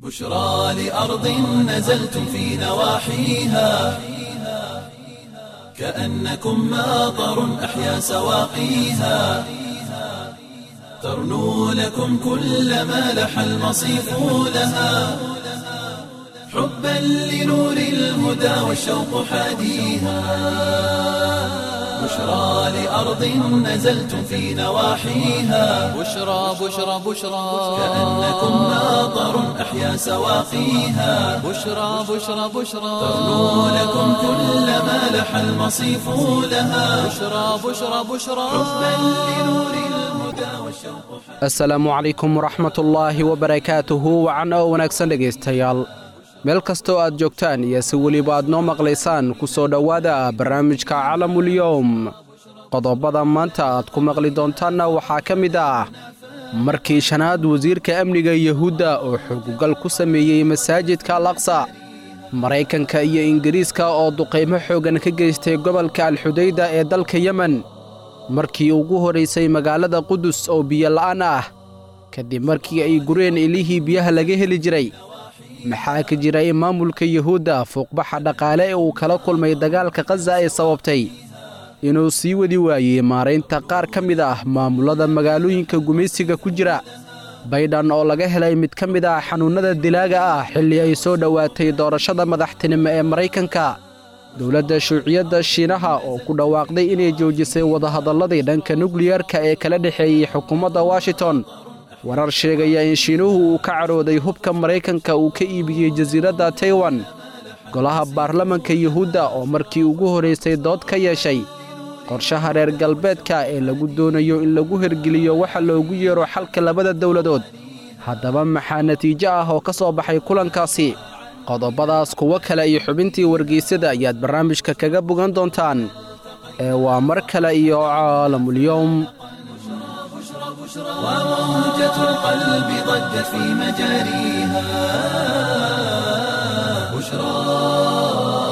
بشرى لأرض نزلتم في نواحيها كأنكم ماطر أحيا سواقيها ترنو لكم كل ما لح المصيف لها حبا لنور الهدى والشوق حاديها بشرى لأرض نزلتم في نواحيها بشرى بشرى بشرى كأنكم ماطر أحيا سواقيها بشرى بشرى بشرى ترنو لكم كل ما لح المصيف لها بشرى بشرى بشرى حبا لنور الهدى والشوق asalaamu calaykum waraxmatullaahi wabarakaatuhu wacan oo wanaagsan dhegaystayaal meel kastoo aad joogtaan iyo si weliba aad noo maqlaysaan ku soo dhowaada barnaamijka calamulyowm qodobada maanta aad ku maqli doontaanna waxaa ka mid ah markii shanaad wasiirka amniga yuhuudda oo xugugal ku sameeyey masaajidka alaqsa maraykanka iyo ingiriiska oo duqaymo xooggan ka geystay gobolka alxudayda ee dalka yemen markii ugu horraysay magaalada qudus oo biyola'aan ah kadib markii ay gureen ilihii biyaha laga heli jiray maxaa ka jira in maamulka yuhuudda fuuqbaxa dhaqaale ee uu kala kulmay dagaalka khaza ay sababtay inuu sii wadi waayey maaraynta qaar ka mid ah maamullada magaalooyinka gumaysiga ku jira baydhan oo laga helay mid ka mid ah xanuunnada dilaaga ah xilli ay soo dhowaatay doorashada madaxtinimo ee maraykanka dowladda shuuciyadda shiinaha oo ku dhawaaqday inay joojisay wadahadalladii dhanka nukliyarka ee kala dhexeeyey xukuumadda washington warar sheegaya in shiinuhu uu ka cadhooday hubka maraykanka uu ka iibiyey jasiiradda taiwan golaha baarlamanka yuhuudda oo markii ugu horraysay dood ka yeeshay qorshaha reer galbeedka ee lagu doonayo in lagu hergeliyo waxa loogu yeero xalka labada dowladood haddaba maxaa natiijo ah oo ka soo baxay kulankaasi qodobadaas kuwo kale iyo xubintii wargeysyada ayaad barnaamijka kaga bogan doontaan ee waa mar kale iyo caalamulyowm وموجة القلب ضجت في مجاريها بشرى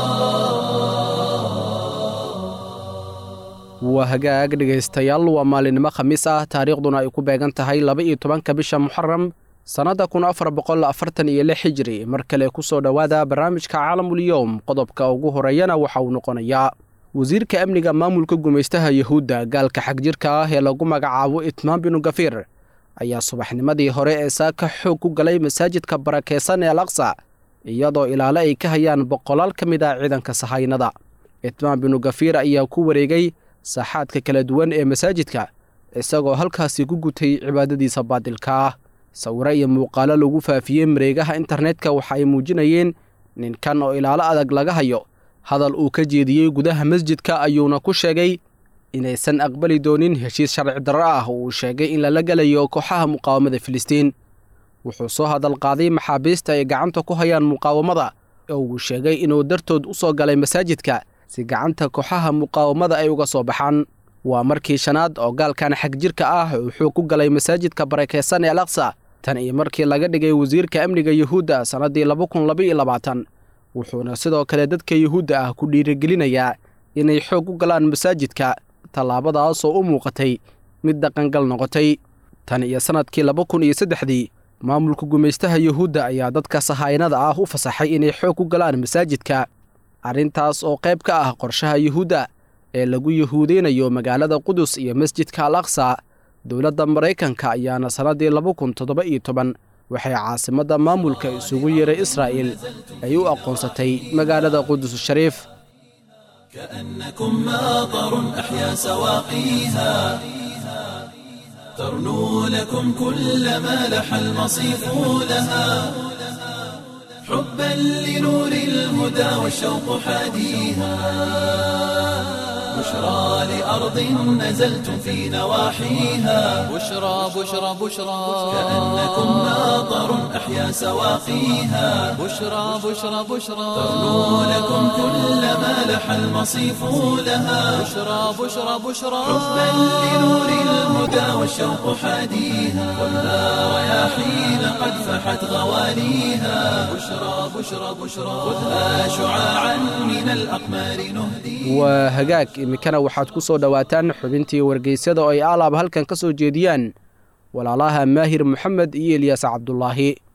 waa hagaag dhegaystayaal waa maalinimo khamiis ah taariikhduna ay ku beegan tahay laba-iyo tobanka bisha muxaram sannadda kun afar boqol afartan iyo lix hijri mar kale ku soo dhowaada barnaamijka caalamulyowm qodobka ugu horeeyana waxa uu noqonayaa wasiirka amniga maamulka gumaystaha yuhuudda gaalka xagjirka ah ee lagu magacaabo itmaan binu gafiir ayaa subaxnimadii hore ee saaka xoog ku galay masaajidka barakeysan ee alaqsa iyadoo ilaale ay ka hayaan boqolaal ka mid ah ciidanka sahaynada itmaan binu gafiir ayaa ku wareegay saaxaadka kala duwan ee masaajidka isagoo halkaasi ku gutay cibaadadiisa baadilka ah sawiro iyo muuqaalo lagu faafiyey mareegaha internetka waxa ay muujinayeen ninkan oo ilaalo adag laga hayo hadal uu ka jeediyey gudaha masjidka ayuuna ku sheegay inaysan aqbali doonin heshiis sharci darro ah oo uu sheegay in lala gelayo kooxaha muqaawamada filistiin wuxuu soo hadal qaaday maxaabiista ay gacanta ku hayaan muqaawamada oo uu sheegay inuu dartood u soo galay masaajidka si gacanta kooxaha muqaawamada ay uga soo baxaan waa markii shanaad oo gaalkan xagjirka ah uu xoog ku galay masaajidka barakeysan ee alaqsa tan iyo markii laga dhigay wasiirka amniga yuhuudda sannaddii laba kun labaiyo labaatan wuxuuna sidoo kale dadka yuhuudda ah ku dhiirigelinayaa inay xoog u galaan masaajidka tallaabadaasoo u muuqatay mid dhaqangal noqotay tan iyo sannadkii laba kun iyo saddexdii maamulka gumaystaha yuhuudda ayaa dadka sahaynada ah u fasaxay inay xoog ku galaan masaajidka arrintaas oo qayb ka ah qorshaha yuhuudda ee lagu yuhuudeynayo magaalada qudus iyo masjidka al aqsa dowladda maraykanka ayaana sannaddii laba kun toddoba iyo toban waxay caasimadda maamulka isugu yeeray israa'il ay u aqoonsatay magaalada qudus shariif كأنكم ماطر أحيا سواقيها ترنو لكم كل ما لح المصيف لها حبا لنور الهدى والشوق حاديها بشرى لأرض نزلتم في نواحيها بشرى بشرى بشرى كأنكم ماطر أحيا سواقيها بشرى بشرى بشرى ترنو لكم كل ما لح المصيف لها بشرى بشرى بشرى حبا لنور الهدى والشوق حاديها والنار رياحين قد فحت غواليها بشرى بشرى بشرى خذها شعاعا من الأقمار نهديها waa hagaag iminkana waxaad ku soo dhowaataan xubintii wargeysyada oo ay alaab halkan ka soo jeediyaan walaalaha maahir moxamed iyo elyaas cabdulaahi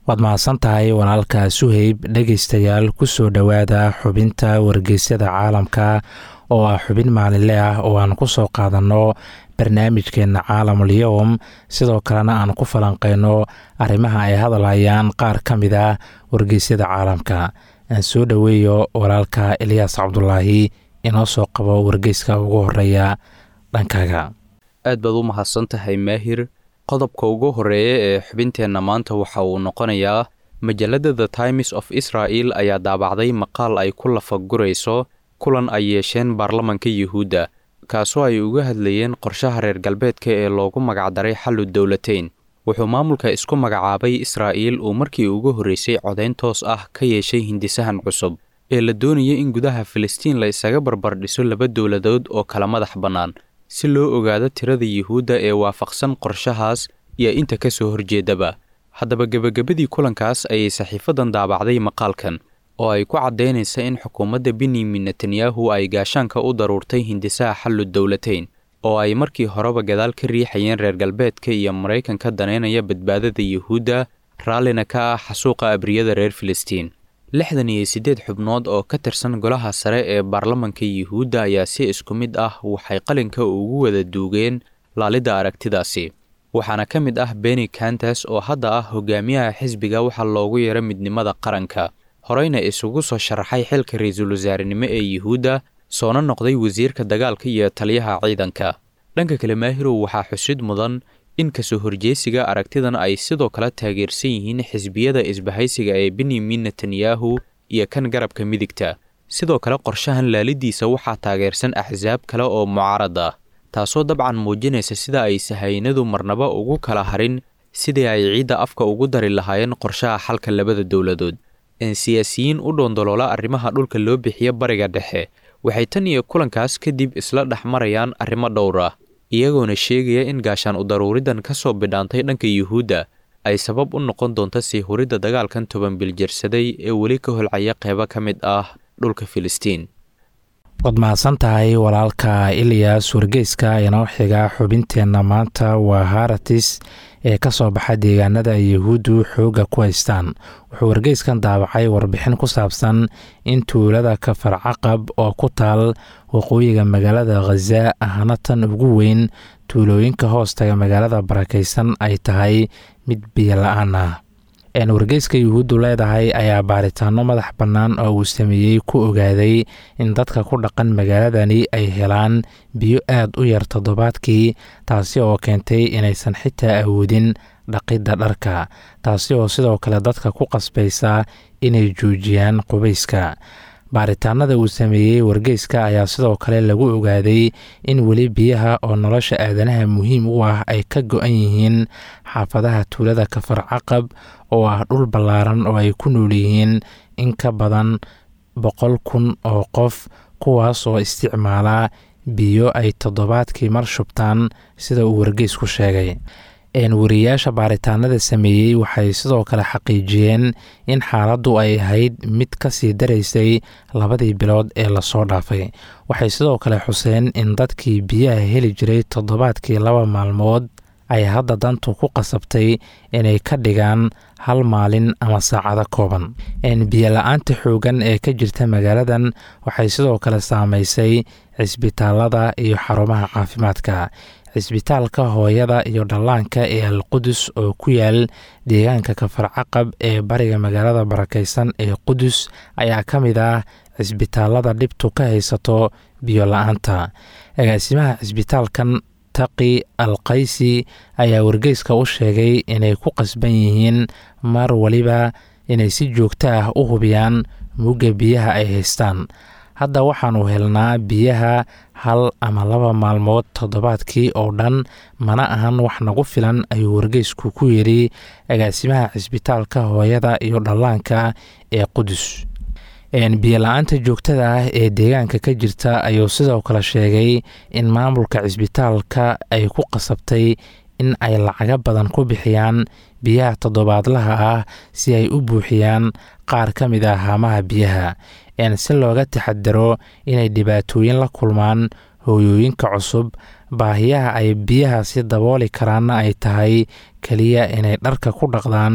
waad mahadsan tahay walaalka suheyb dhegaystayaal ku soo dhowaada xubinta wargeysyada caalamka oo ah xubin maalinle ah oo aan ku soo qaadanno barnaamijkeenna caalamul yowm sidoo kalena aan ku falanqeyno arrimaha ay hadalhayaan qaar ka mid ah wargeysyada caalamka aan soo dhoweeyo walaalka eliyaas cabdulaahi inoo soo qabo wargeyska ugu horeeya dhankaaga aad baad u mahadsan tahay maahir qodobka ugu horeeya ee xubinteenna maanta waxa uu noqonayaa majalladda the times of israel ayaa daabacday maqaal ay ku lafagurayso kulan ay yeesheen baarlamanka yuhuudda kaasoo ay uga hadlayeen qorshaha reer galbeedka ee loogu magacdaray xallu dowlateyn wuxuu maamulka isku magacaabay israa'iil uu markii ugu horreysay codayn toos ah ka yeeshay hindisahan cusub ee la doonaya in gudaha filistiin la isaga barbardhiso laba dowladood oo kala madax bannaan si loo ogaado tirada yuhuudda ee waafaqsan qorshahaas iyo inta ka soo horjeedaba haddaba gebagabadii kulankaas ayay saxiifadan daabacday maqaalkan oo ay ku caddaynaysa in xukuumadda benyamin netanyahu ay gaashaanka u daruurtay hindisaha xallu dowlateyn oo ay markii horeba gadaal ka riixayeen reer galbeedka iyo maraykanka daneynaya badbaadada yuhuudda raallina ka ah xasuuqa abriyada reer filistiin lixdan iyo siddeed xubnood oo ka tirsan golaha sare ee baarlamanka yuhuudda ayaa si isku mid ah waxay qalinka ugu wada duugeen laalidda aragtidaasi waxaana ka mid ah beni kantas oo hadda ah hogaamiyaha xisbiga waxaa loogu yeero midnimada qaranka horeyna isugu soo sharaxay xilka ra-iisul wasaarenimo ee yuhuudda soona noqday wasiirka dagaalka iyo taliyaha ciidanka dhanka kale maahirow waxaa xusid mudan in kasoo horjeesiga aragtidan ay sidoo kale taageersan yihiin xisbiyada isbahaysiga ee benyamin netanyahu iyo kan garabka midigta sidoo kale qorshahan laalidiisa waxaa taageersan axsaab kale oo mucaarad ah taasoo dabcan muujinaysa sida ay sahaynadu marnaba ugu kala harin sidii ay ciidda afka ugu dari lahaayeen qorshaha xalka labada dowladood siyaasiyiin u dhoondoloola arrimaha dhulka loo bixiya bariga dhexe waxay tan iyo kulankaas kadib isla dhex marayaan arrimo dhowr ah iyagoona sheegaya in gaashaan udaruuridan ka soo bidhaantay dhanka yuhuudda ay sabab u noqon doonto sii huridda dagaalkan toban biljarsaday ee weli ka holcaya qeybo ka mid ah dhulka filistiin waad mahadsan tahay walaalka iliyas wargeyska inoo xiga xubinteenna maanta waa haratis ee ka soo baxa deegaanada ay yuhuuddu xoogga ku haystaan wuxuu wargeyskan daabacay warbixin ku saabsan in tuulada kafar caqab oo ku taal waqooyiga magaalada khaza ahna tan ugu weyn tuulooyinka hoostaga magaalada barakaysan ay tahay mid biyo la-aan ah wargeyska yuhuuddu leedahay ayaa baaritaano madax bannaan oo uu sameeyey ku ogaaday in dadka ku dhaqan magaaladani ay helaan biyo aad u yar toddobaadkii taasi oo keentay inaysan xitaa awoodin dhaqidda dharka taasi oo sidoo kale dadka ku qasbaysa inay joojiyaan qubayska baaritaanada uu sameeyey wargeyska ayaa sidoo kale lagu ogaaday in weli biyaha oo nolosha aadanaha muhiim u ah ay ka go-an yihiin xaafadaha tuulada kafar caqab oo ah dhul ballaaran oo ay ku nool yihiin in ka badan boqol kun oo qof kuwaas oo isticmaala biyo ay toddobaadkii mar shubtaan sida uu wargeysku sheegay wariyayaasha baaritaanada sameeyey waxay sidoo kale xaqiijiyeen in xaaladdu ay ahayd mid ka sii daraysay labadii bilood ee lasoo dhaafay waxay sidoo kale xuseen in dadkii biyaha heli jiray toddobaadkii laba maalmood ay hadda dantu ku qasabtay inay ka dhigaan hal maalin ama saacado kooban biyola-aanta xoogan ee ka jirta magaaladan waxay sidoo kale saameysay cisbitaalada iyo xarumaha caafimaadka cisbitaalka hooyada iyo dhallaanka ee alqudus oo ku yaal deegaanka kafar caqab ee bariga magaalada barakaysan ee qudus ayaa ka mid ah cisbitaalada dhibtu ka haysato biyo la-aanta agaasimaha cisbitaalkan taqi al qaysi ayaa wargeyska u sheegay inay ku qasban yihiin mar waliba inay si joogto ah u hubiyaan mugga biyaha ay haystaan hadda waxaanu helnaa biyaha hal ama laba maalmood toddobaadkii oo dhan mana ahan wax nagu filan ayuu wargeysku ku yidhi agaasimaha cisbitaalka hooyada iyo dhallaanka ee qudus biyola-aanta joogtada ah ee deegaanka ka jirta ayuu sidoo kale sheegay in maamulka cisbitaalka ay ku qasabtay in ay lacago badan ku bixiyaan biyaha toddobaadlaha ah si ay u buuxiyaan qaar ka mid ah haamaha biyaha si looga taxadaro inay dhibaatooyin la kulmaan hooyooyinka cusub baahiyaha ay biyahaasi dabooli karaanna ay tahay keliya inay dharka ku dhaqdaan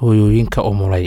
hooyooyinka umulay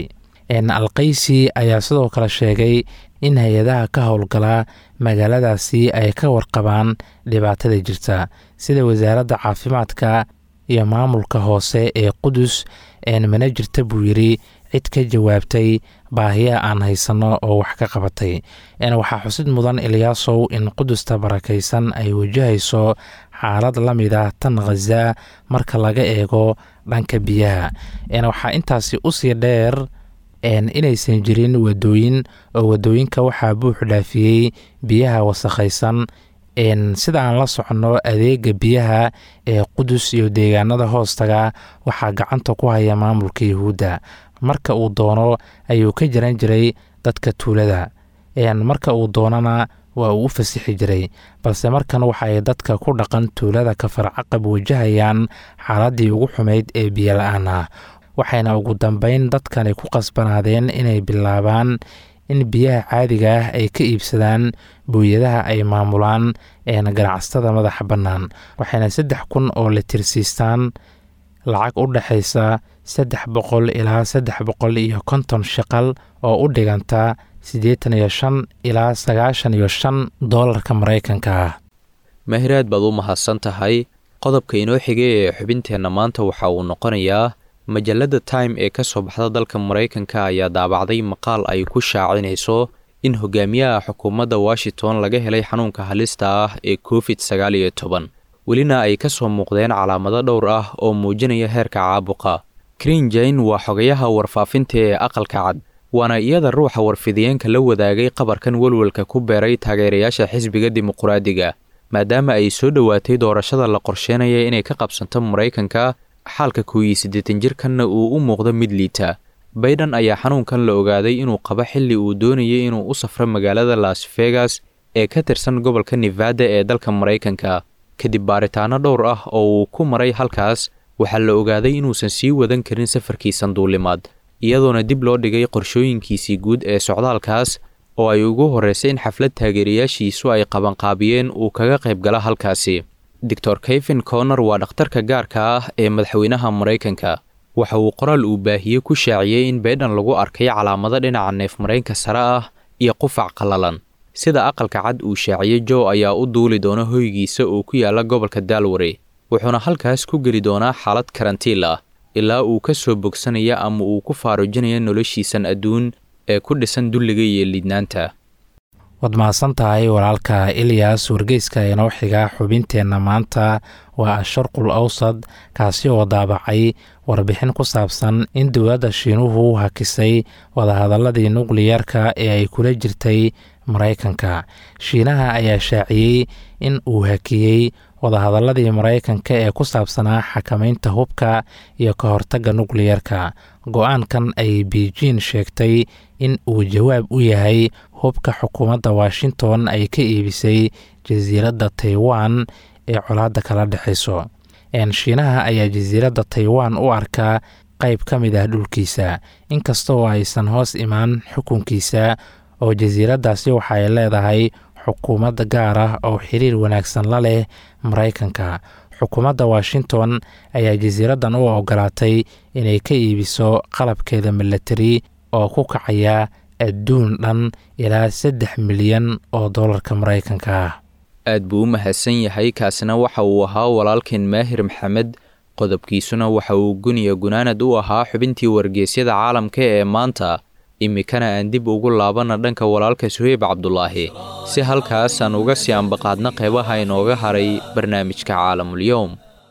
alkaysi ayaa sidoo kale sheegay in hay-adaha ka howlgala magaaladaasi ay ka warqabaan dhibaatada jirta sida wasaaradda caafimaadka iyo maamulka hoose ee qudus mana jirta buu yidhi cid ka jawaabtay baahiya aan haysanno oo wax ka qabatay waxaa xusid mudan ilyaasow in qudusta barakaysan ay wajahayso xaalad la mid ah tan khaza marka laga eego dhanka biyaha waxaa intaasi usii dheer inaysan jirin wadooyin oo wadooyinka waxaa buux dhaafiyey biyaha wasakhaysan sida aan la soconno adeega biyaha ee qudus iyo deegaanada hoostaga waxaa gacanta ku haya maamulka yahuudda marka uu doono ayuu ka jiran jiray dadka tuulada marka uu doonana waa uu u fasixi jiray balse markan waxa ay dadka ku dhaqan tuulada kafarcaqab wajahayaan xaaladii ugu xumayd ee biyola-aan ah waxayna ugu dambeyn dadkani ku qasbanaadeen inay bilaabaan in biyaha caadiga ah ay ka iibsadaan booyadaha ay maamulaan ganacsatada madaxa bannaan waxayna saddex kun oo litirsiistaan lacag u dhexaysa saddex boqol ilaa saddex boqol iyo konton shaqal oo u dhiganta siddeetan iyo shan ilaa sagaashan iyo shan doolarka maraykanka ah mahiraad baad u mahadsan tahay qodobka inoo xigay ee xubinteenna maanta waxa uu noqonayaa majalladda time ee ka soo baxda dalka maraykanka ayaa daabacday maqaal ay ku shaacinayso in hogaamiyaha xukuumadda washington laga helay xanuunka halista ah ee covid sagaal iyo toban welina ay ka soo muuqdeen calaamado dhowr ah oo muujinaya heerka caabuqa krin jane waa xogayaha warfaafinta ee aqalka cad waana iyada ruuxa warfidiyeenka la wadaagay qabarkan welwelka ku beeray taageerayaasha xisbiga dimuquraadiga maadaama ay soo dhowaatay doorashada la qorsheynaya inay ka qabsanto maraykanka xaalka kooyiyo siddeetan jirkanna uu u muuqdo mid liita bayden ayaa xanuunkan la ogaaday inuu qabo xilli uu doonayay inuu u safro magaalada las vegas ee ka tirsan gobolka nevada ee dalka maraykanka kadib baaritaano dhowr ah oo uu ku maray halkaas waxaa la ogaaday inuusan sii wadan karin safarkiisan duulimaad iyadoona dib loo dhigay qorshooyinkiisii guud ee socdaalkaas oo ay ugu horraysay in xaflad taageerayaashiisu ay qabanqaabiyeen uu kaga qayb gala halkaasi doctor kevin conor waa dhakhtarka gaarka ah ee madaxweynaha maraykanka waxa uu qoraal uu baahiyey ku shaaciyey in baydhan lagu arkay calaamado dhinaca neef maraynka sare ah iyo qufac qallalan sida aqalka cad uu shaaciyey joe ayaa u duuli doona hoygiisa oo ku yaala gobolka dalwary wuxuuna halkaas ku geli doonaa xaalad karantiil ah ilaa uu ka soo bogsanaya ama uu ku faarujinaya noloshiisan adduun ee ku dhisan dulliga iyo liidnaanta waad mahadsan tahay walaalka ilyas wargeyska inoo xiga xubinteenna maanta waa asharqul awsad kaasi oo daabacay warbixin ku saabsan in dowladda shiinuhu hakisay wadahadaladii nukliyarka ee ay kula jirtay maraykanka shiinaha ayaa shaaciyey in uu hakiyey wadahadaladii maraykanka ee ku saabsanaa xakamaynta hubka iyo ka hortagga nukliyarka go-aankan ay beijin sheegtay in uu jawaab u yahay hubka xukuumadda washington ay ka iibisay jasiiradda taiwan ee colaadda kala dhexayso shiinaha ayaa jasiiradda taiwan u arkaa qayb ka mid ah dhulkiisa inkastaoo aysan hoos imaan xukunkiisa oo jasiiraddaasi waxa ay leedahay xukuumad gaar ah oo xiriir wanaagsan la leh maraykanka xukuumadda washington ayaa jasiiraddan u ogolaatay inay ka iibiso qalabkeeda milatari oo ku kacaya adduun dhan ilaa saddex milyan oo dollarka maraykanka ah aad buu u mahadsan yahay kaasina waxa uu ahaa walaalkeen maahir maxamed qodobkiisuna waxa uu guniya gunaanad u ahaa xubintii wargeysyada caalamka ee maanta iminkana aan dib ugu laabana dhanka walaalka suheyb cabdulaahi si halkaas aan uga sii ambaqaadna qeybaha inooga haray barnaamijka caalamul-yowm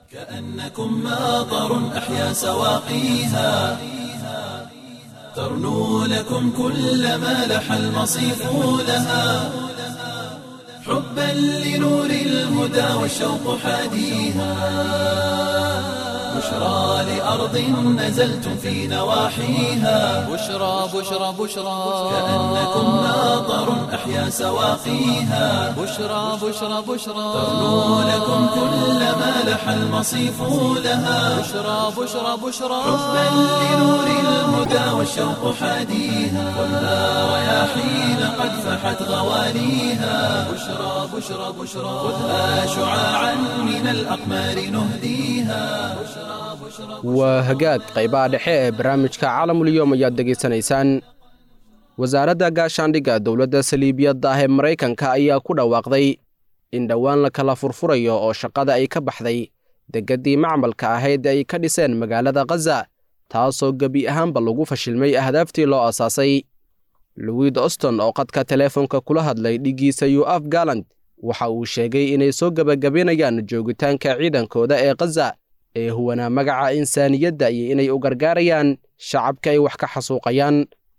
كأنكم ماطر أحيا سواقيها ترنو لكم كل ما لح المصيف لها حبا لنور الهدى والشوق حاديها بشرى لأرض نزلتم في نواحيها بشرى بشرى بشرى كأنكم ماطر أحيا سواقيها بشرى بشرى بشرى ترنو لكم كل ما لح المصيف لها بشرى بشرى بشرى حبا لنور الهدى والشوق حاديها خذها رياحين قد فحت غواليها بشرى بشرى بشرى خذها شعاعا من الأقمار نهديها waa hagaag qaybaha dhexe ee barnaamijka caalamulyoom ayaad degaysanaysaan wasaaradda gaashaandhigga dowladda saliibiyadda ah ee maraykanka ayaa ku dhawaaqday in dhowaan la kala furfurayo oo shaqada ay ka baxday degaddii macmalka ahayd ay ka dhiseen magaalada khaza taasoo gebi ahaanba lagu fashilmay ahdaaftii loo asaasay louid oston oo qadka teleefonka kula hadlay dhiggiisa yuaf galant waxa uu sheegay inay soo gebagabaynayaan joogitaanka ciidankooda ee khaza ee huwanaa magaca insaaniyadda iyo inay u gargaarayaan shacabka ay wax ka xasuuqayaan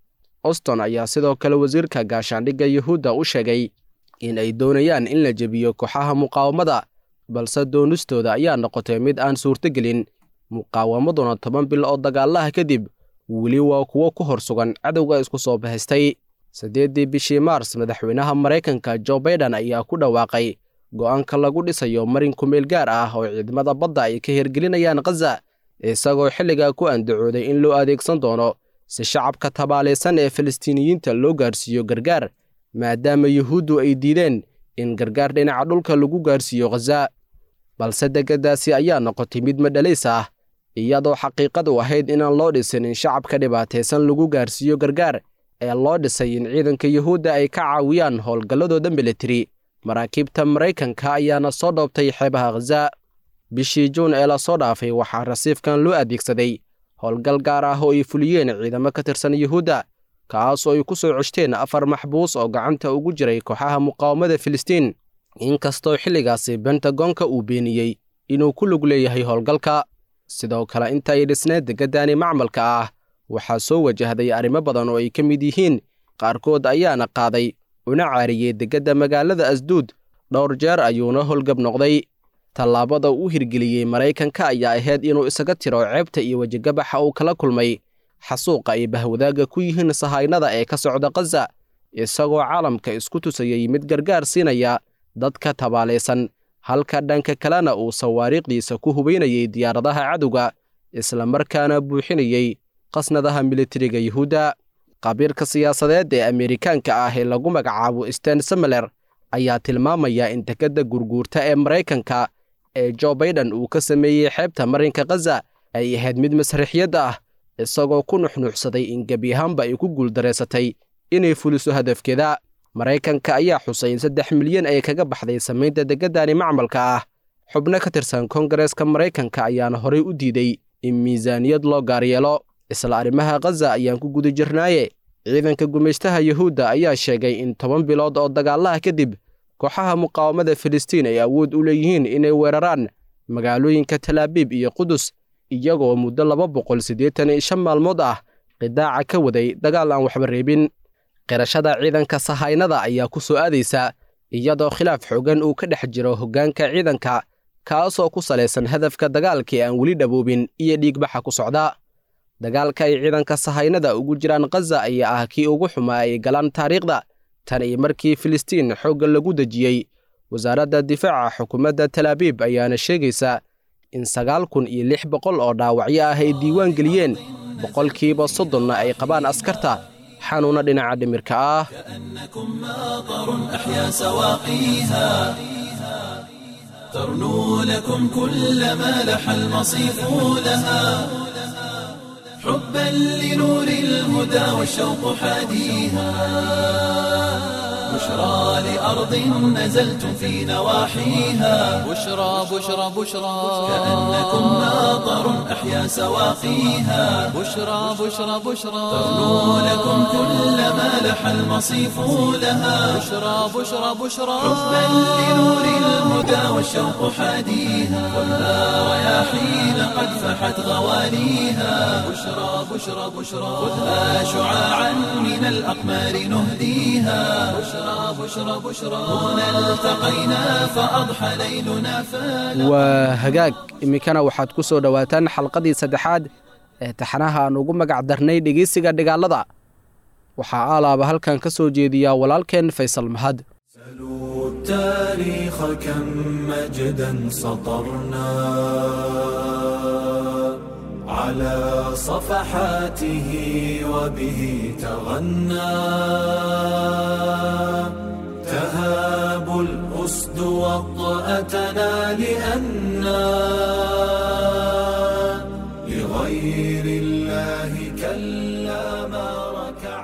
oston ayaa sidoo kale wasiirka gaashaandhigga yuhuudda u sheegay in ay doonayaan in la jebiyo kooxaha muqaawamada balse doonistooda ayaa noqotay mid aan suurtogelin muqaawamaduna toban bil oo dagaalaha kadib weli waa kuwo ku hor sugan cadowga isku soo bahaystay siddeeddii bishii maars madaxweynaha maraykanka jo baiden ayaa ku dhawaaqay go'aanka lagu dhisayo marin kumeel gaar ah oo ciidamada badda ay ka hirgelinayaan khaza isagoo xilligaa ku andacooday in loo adeegsan doono si shacabka tabaalaysan ee falastiiniyiinta loo gaarsiiyo gargaar maadaama yuhuuddu ay diideen in gargaar dhinaca dhulka lagu gaarsiiyo khaza balse degaddaasi ayaa noqotay mid madhalays ah iyadoo xaqiiqadu ahayd inaan loo dhisin in shacabka dhibaataysan lagu gaarsiiyo gargaar ee loo dhisay in ciidanka yuhuudda ay ka caawiyaan howlgalladooda militari maraakiibta maraykanka ayaana soo dhoobtay xeebaha khaza bishii juun ee lasoo dhaafay waxaa rasiifkan loo adeegsaday howlgal gaar ah oo ay fuliyeen ciidamo ka tirsan yuhuudda kaas oo ay ku soo coshteen afar maxbuus oo gacanta ugu jiray kooxaha muqaawamada filistiin inkastoo xilligaasi bentagonka uu beeniyey inuu ku lug leeyahay howlgalka sidoo kale inta ay dhisneed degaddani macmalka ah waxaa soo wajahday arrimo badan oo ay ka mid yihiin qaarkood ayaana qaaday una caariyey degadda magaalada asduud dhowr jeer ayuuna howlgab noqday tallaabada uu hirgeliyey maraykanka ayaa ahayd inuu isaga tiro ceebta iyo wejigabaxa uu kala kulmay xasuuqa ay bahwadaagga ku yihiin sahaynada ee ka socda khaza isagoo caalamka isku tusayey mid gargaar siinaya dadka tabaalaysan halka dhanka kalena uu sawaariikhdiisa ku hubaynayey diyaaradaha cadowga islamarkaana buuxinayey qasnadaha militariga yuhuudda qabiirka siyaasadeed ee ameerikaanka ah ee lagu magacaabo sten semeler ayaa tilmaamaya in degadda gurguurta ee maraykanka ee jo baiden uu ka sameeyey xeebta marinka khaza ay ahayd mid masriixiyad ah isagoo ku nuxnuuxsaday in gebi ahaanba ay ku guuldareysatay inay fuliso hadafkeeda maraykanka ayaa xusay in saddex milyan ay kaga baxday samaynta degaddani macmalka ah xubno ka tirsan kongareeska maraykanka ayaana horey u diiday in miisaaniyad loo gaaryeelo isla arrimaha khaza ayaan ku guda jirnaaye ciidanka gumaystaha yuhuudda ayaa sheegay in toban bilood oo dagaalaha kadib kooxaha muqaawamada filistiin ay awood u leeyihiin inay weeraraan magaalooyinka talaabiib iyo qudus iyagoo muddo laba boqol siddeetan iyo shan maalmood ah qidaaca ka waday dagaal aan waxba reebin qirashada ciidanka sahaynada ayaa ku soo aadaysa iyadoo khilaaf xoogan uu ka dhex jiro hoggaanka ciidanka kaasoo ku salaysan hadafka dagaalkii aan weli dhaboobin iyo dhiigbaxa ku socda dagaalka ay ciidanka sahaynada ugu jiraan khaza ayaa ah kii ugu xumaa ay galaan taariikhda tan iyo markii filistiin xoogga lagu dejiyey wasaaradda difaaca xukuumadda talaabiib ayaana sheegaysa in sagaal kun iyo lix boqol oo dhaawacyo ah ay diiwaan geliyeen boqolkiiba soddonna ay qabaan askarta xanuuna dhinaca dhimirka ah أحيا سواقيها ترنو لكم كل ما لح المصيف لها حبا لنور الهدى والشوق حاديها بشرى لأرض نزلتم في نواحيها بشرى بشرى بشرى كأنكم ماطر أحيا سواقيها بشرى بشرى بشرى ترنو لكم كل ما لح المصيف لها بشرى بشرى بشرى حبا لنور الهدى والشوق حاديها خذها رياحين قد فحت غواليها بشرى بشرى بشرى خذها شعاعا من الأقمار نهديها بشرى بشرى بشرى هنا التقينا فأضحى ليلنا فلا waa hagaag iminkana waxaad ku soo dhowaataan xalqadii saddexaad ee taxanaha aan ugu magac darnay dhegeysiga dhigaalada waxaa aalaaba halkan ka soo jeediyaa walaalkeen faysal mahad سلوا التاريخ كم مجدا سطرنا على صفحاته وبه تغنى تهاب الأسد وطأتنا لأنا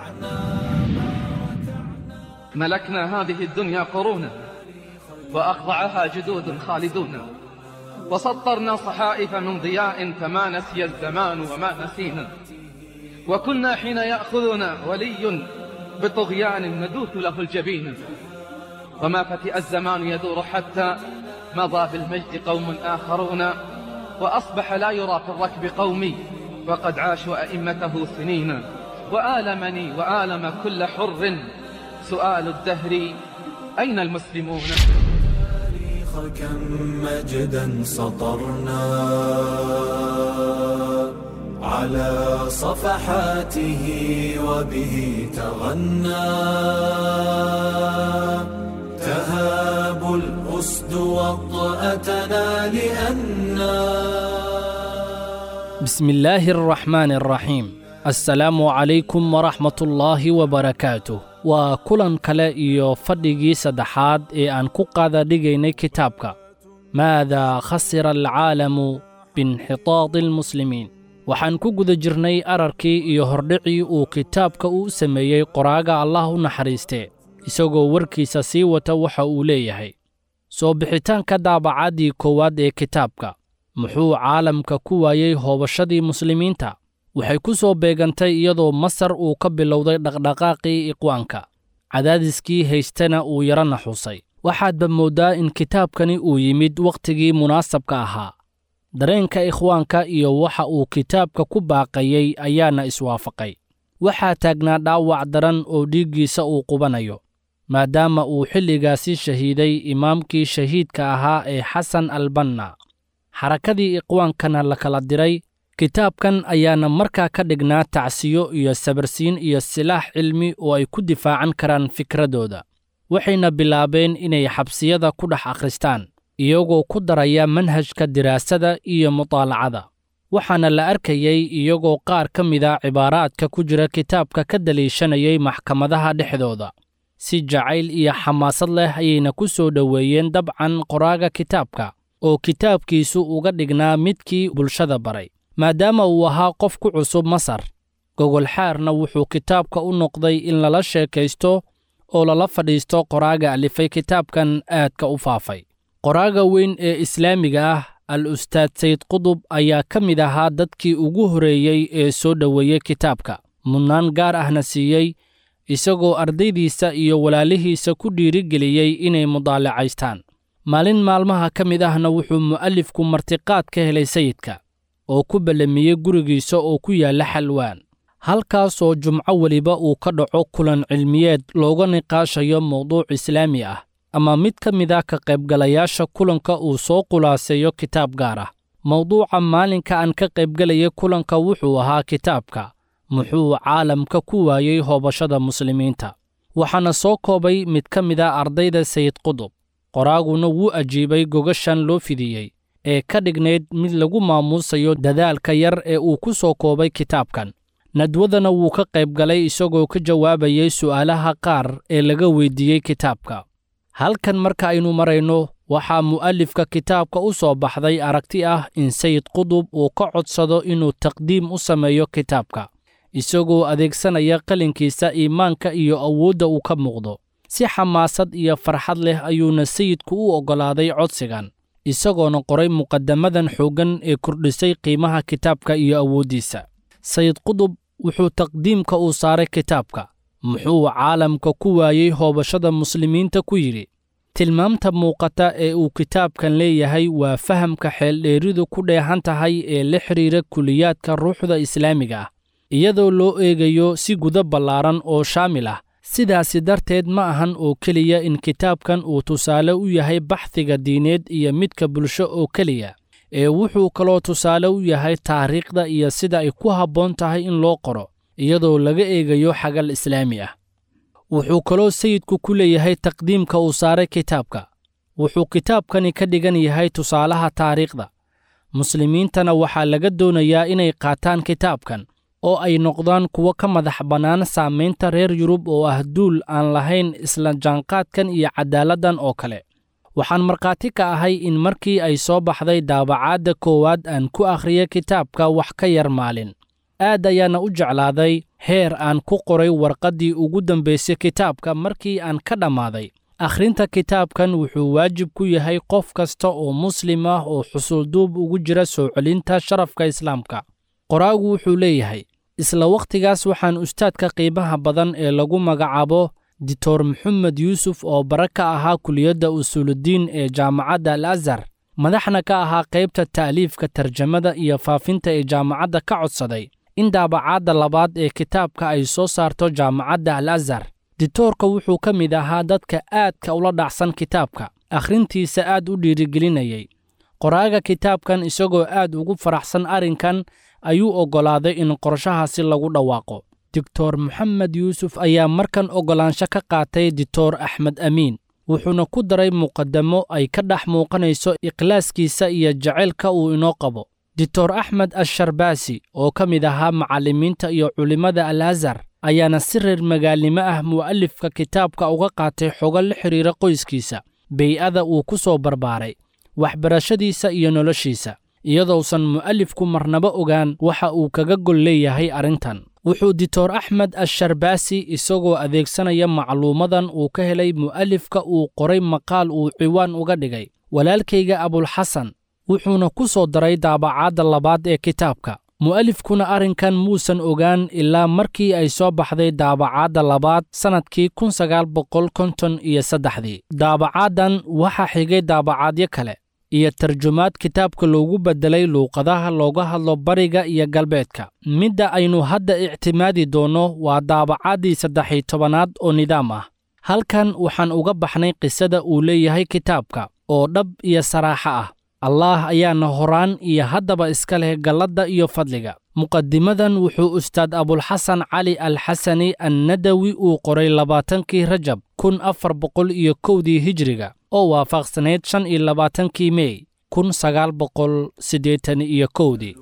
ملكنا هذه الدنيا قرونا وأخضعها جدود خالدون وسطرنا صحائف من ضياء فما نسي الزمان وما نسينا وكنا حين يأخذنا ولي بطغيان ندوث له الجبين وما فتئ الزمان يدور حتى مضى بالمجد قوم آخرون وأصبح لا يرى في الركب قومي وقد عاشوا أئمته سنين وآلمني وآلم كل حر سؤال الدهر أين المسلمون كم مجدا سطرنا على صفحاته وبه تغنى تهاب الأسد وطأتنا لأننا بسم الله الرحمن الرحيم السلام عليكم ورحمة الله وبركاته waa kulan kale iyo fadhigii saddexaad ee aan ku qaada dhigaynay kitaabka maadaa khasira alcaalamu biinxitaadi almuslimiin waxaan ku guda jirnay ararkii iyo hordhicii uu kitaabka u sameeyey qoraaga allah u naxariistee isagoo warkiisa sii wata waxa uu leeyahay soo bixitaanka daabacaddii koowaad ee kitaabka muxuu caalamka ku waayey hoobashadii muslimiinta waxay ku soo beegantay iyadoo masar uu ka bilowday dhaqdhaqaaqii iqwaanka cadaadiskii haystana uu yara naxuusay waxaadba mooddaa in kitaabkani uu yimid wakhtigii munaasabka ahaa dareenka ikhwaanka iyo waxa uu kitaabka ku baaqayey ayaana iswaafaqay waxaa taagnaa dhaawac daran oo dhiiggiisa uu qubanayo maadaama uu xilligaasi shahiiday imaamkii shahiidka ahaa ee xasan albanna xarakadii iqwaankana la kala diray kitaabkan ayaana markaa ka dhignaa tacsiyo iyo sabarsiin iyo silaax cilmi oo ay ku difaacan karaan fikradooda waxayna bilaabeen inay xabsiyada ku dhex akhristaan iyagoo ku daraya manhajka diraasada iyo mutaalacada waxaana la arkayey iyagoo qaar ka mida cibaaraadka ku jira kitaabka ka daliishanayay maxkamadaha dhexdooda si jacayl iyo xamaasad leh ayayna ku soo dhoweeyeen dabcan qoraaga kitaabka oo kitaabkiisu uga dhignaa midkii bulshada baray maadaama uu ahaa qof ku cusub masar gogolxaarna wuxuu kitaabka u noqday in lala sheekaysto oo lala fadhiisto qoraaga alifay kitaabkan aadka u faafay qoraaga weyn ee islaamiga ah al ustaad sayd qudub ayaa ka mid ahaa dadkii ugu horreeyey ee soo dhoweeyey kitaabka mudnaan gaar ahna siiyey isagoo ardaydiisa iyo walaalihiisa ku dhiirigeliyey inay mudaalacaystaan maalin maalmaha ka mid ahna wuxuu mu'alifku martiqaad ka helay sayidka oo ku ballamiyey gurigiisa oo ku yaalla xalwaan halkaasoo jumco weliba uu ka dhaco kulan cilmiyeed looga niqaashayo mawduuc islaami ah ama mid ka mid ah ka qaybgalayaasha kulanka uu soo khulaaseeyo kitaab gaar ah mawduuca maalinka aan ka qaybgelayay kulanka wuxuu ahaa kitaabka muxuu caalamka ku waayey hoobashada muslimiinta waxaana soo koobay mid ka mid a ardayda sayid qudub qoraaguna wuu ajiibay gogashan loo fidiyey ee ka dhignayd mid lagu maamuusayo dadaalka yar ee uu ku soo koobay kitaabkan nadwadana wuu ka qayb galay isagoo ka jawaabayay su'aalaha qaar ee laga weyddiiyey kitaabka halkan marka aynu marayno waxaa mu'alifka kitaabka u soo baxday aragti ah in sayid qudub uu ka codsado inuu taqdiim u sameeyo kitaabka isagoo adeegsanaya qalinkiisa iimaanka iyo awoodda uu ka muuqdo si xamaasad iyo farxad leh ayuuna sayidku u oggolaaday codsigan isagoona qoray muqaddamadan xooggan ee kordhisay qiimaha kitaabka iyo awooddiisa sayid qudub wuxuu taqdiimka uu saaray kitaabka muxuu caalamka ku waayey hoobashada muslimiinta ku yidhi tilmaamta muuqata ee uu kitaabkan leeyahay waa fahamka xeeldheeridu ku dheehan tahay ee la xidhiira kuliyaadka ruuxda islaamiga ah iyadoo loo eegayo si guda ballaaran oo shaamil ah sidaasi darteed ma ahan oo keliya in kitaabkan uu tusaale u yahay baxdiga diineed iyo midka bulsho oo keliya ee wuxuu kaloo tusaale u yahay taariikhda iyo sida ay ku habboon tahay in loo qoro iyadoo laga eegayo xagal islaami ah wuxuu kaloo sayidku ku leeyahay taqdiimka uu saaray kitaabka wuxuu kitaabkani ka dhigan yahay tusaalaha taariikhda muslimiintana waxaa laga doonayaa inay qaataan kitaabkan oo ay noqdaan kuwo ka madax bannaan saamaynta reer yurub oo ah duul aan lahayn isla jaanqaadkan iyo cadaaladdan oo kale waxaan markhaati ka ahay in markii ay soo baxday daabacaadda koowaad aan ku akhriya kitaabka wax ka yar maalin aad ayaana u jeclaaday heer aan ku qoray warqaddii ugu dambaysay kitaabka markii aan ka dhammaaday akhrinta kitaabkan wuxuu waajib ku yahay qof kasta oo muslim ah oo xusulduub ugu jira soo celinta sharafka islaamka qoraagu wuxuu leeyahay isla wakhtigaas waxaan ustaadka qiimaha badan ee lagu magacaabo dictor maxamed yuusuf oo bara ka ahaa kuliyadda usuuluddiin ee jaamacadda al azhar madaxna ka ahaa qaybta ta'liifka tarjamada iyo faafinta ee jaamacadda ka codsaday in daabacaadda labaad ee kitaabka ay soo saarto jaamacadda al azhar dictoorka wuxuu ka mid ahaa dadka aadka ula dhacsan kitaabka akhrintiisa aad u dhiirigelinayay qoraaga kitaabkan isagoo aad ugu faraxsan arrinkan ayuu oggolaaday in qorshahaasi lagu dhawaaqo doctor moxamed yuusuf ayaa markan oggolaansho ka qaatay dictor axmed amiin wuxuuna ku daray muqaddamo ay ka dhex muuqanayso ikhlaaskiisa iyo jacaylka uu inoo qabo dictor axmed asharbaasi oo ka mid ahaa macallimiinta iyo culimmada al azhar ayaana si reer magaalnimo ah mu'alifka kitaabka uga qaatay xogo la xidhiira qoyskiisa bey'ada uu ku soo barbaaray waxbarashadiisa iyo noloshiisa iyadousan mu'alifku marnaba ogaan waxa uu kaga gol leeyahay arrintan wuxuu dictor axmed asharbaasi isagoo adeegsanaya macluumadan uu ka helay mu'alifka uu qoray maqaal uu ciwaan uga dhigay walaalkayga abulxasan wuxuuna ku soo daray daabacaadda labaad ee kitaabka mu'alifkuna arrinkan muusan ogaan ilaa markii ay soo baxday daabacaadda labaad sannadkii kun sagaal boqol konton iyo saddexdii daabacaaddan waxaa xigay daabacaadyo kale iyo tarjumaad kitaabka loogu beddelay luuqadaha looga hadlo bariga iyo galbeedka midda aynu hadda ictimaadi doonno waa daabacaddii saddex-iyo tobanaad oo nidaam ah halkan waxaan uga baxnay qisada uu leeyahay kitaabka oo dhab iyo saraaxo ah allaah ayaana horaan iyo haddaba iska leh galladda iyo fadliga muqadimadan wuxuu ustaad abulxasan cali alxasani annadawi uu qoray labaatankii rajab kun afar boqol iyo kowdii hijriga oo waafaqsanayd shan iyo labaatankii mey kun sagaal boqol siddeetan iyo kowdii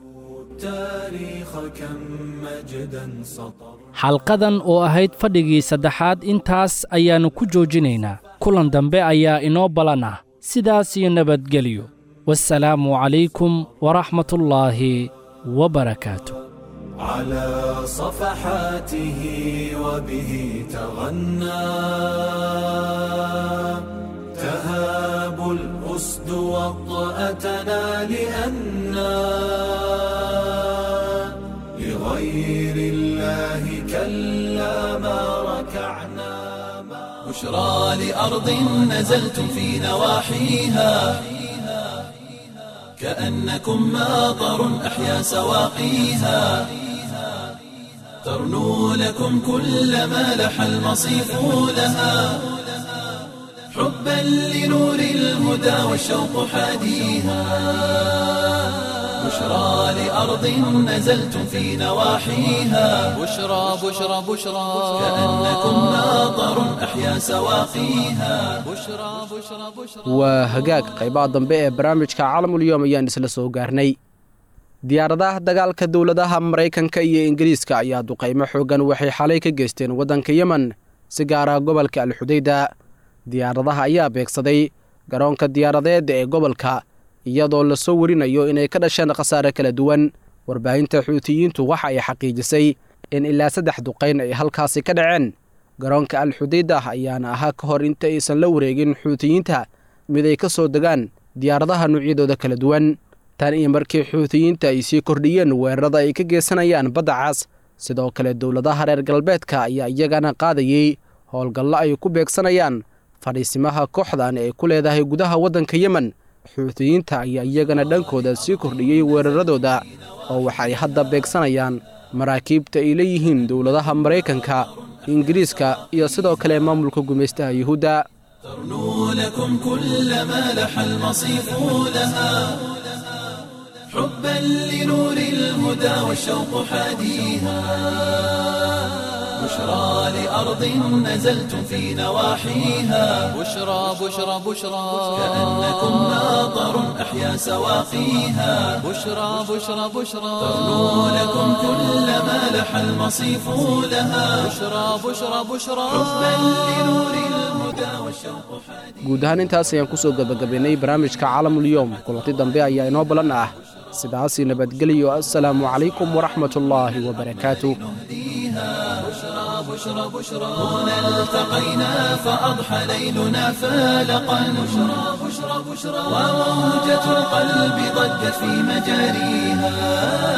xalqadan oo ahayd fadhigii saddexaad intaas ayaannu ku joojinaynaa kulan dambe ayaa inoo balan ah sidaas iyo nabadgelyo والسلام عليكم ورحمة الله وبركاته على صفحاته وبه تغنى تهاب الأسد وطأتنا لأنا لغير الله كلا ما ركعنا بشرى لأرض نزلتم في نواحيها كأنكم ماطر أحيا سواقيها ترنو لكم كل ما لح المصيف لها حبا لنور الهدى والشوق حاديها بشرى لأرض نزلتم في نواحيها بشرى بشرى بشرى كأنكم ماطر أحيا سواقيها بشرى بشرى بشرى waa hagaag qaybaha dambe ee barnaamijka caalamulyoom ayaan isla soo gaarnay diyaaradaha dagaalka dowladaha maraykanka iyo ingiriiska ayaa duqaymo xooggan waxay xalay ka geysteen waddanka yemen si gaara gobolka alxudayda diyaaradaha ayaa beegsaday garoonka diyaaradeed ee gobolka iyadoo lasoo warinayo inay ka dhasheen khasaare kala duwan warbaahinta xuutiyiintu waxa ay xaqiijisay in ilaa saddex duqayn ay halkaasi ka dhaceen garoonka alxudayda ayaana ahaa ka hor inta aysan la wareegin xuutiyiinta mid ay ka soo degaan diyaaradaha noocyadooda kala duwan tan iyo markii xuutiyiinta ay sii kordhiyeen weerarada ay ka geysanayaan badda cas sidoo kale dowladaha reer galbeedka ayaa iyagana qaadayey howlgallo ay ku beegsanayaan fadhiisimaha kooxdan ee ku leedahay gudaha waddanka yemen xuutiyiinta ayaa iyagana dhankooda sii kordhiyey weeraradooda oo waxa ay hadda beegsanayaan maraakiibta ay leeyihiin dowladaha maraykanka ingiriiska iyo sidoo kale maamulka gumaystaha yuhuudda ترنو لكم كل ما لح المصيف لها حبا لنور الهدى والشوق حاديها بشرى لأرض نزلتم في نواحيها بشرى بشرى بشرى كأنكم ماطر أحيا سواقيها بشرى بشرى بشرى ترنو لكم كل ما لح المصيف لها بشرى بشرى بشرى حبا لنور الهدى والشوق حاديها guud ahaan intaas ayaan kusoo gebagabaynay barnaamijka caalamulyoom kulanti dambe ayaa inoo ballan ah sidaasi nabadgeliyo assalaamu calaykum waraxmatullaahi wabarakaatu بشرى بشرى هنا التقينا فأضحى ليلنا فالقا بشرى بشرى بشرى وموجة القلب ضجت في مجاريها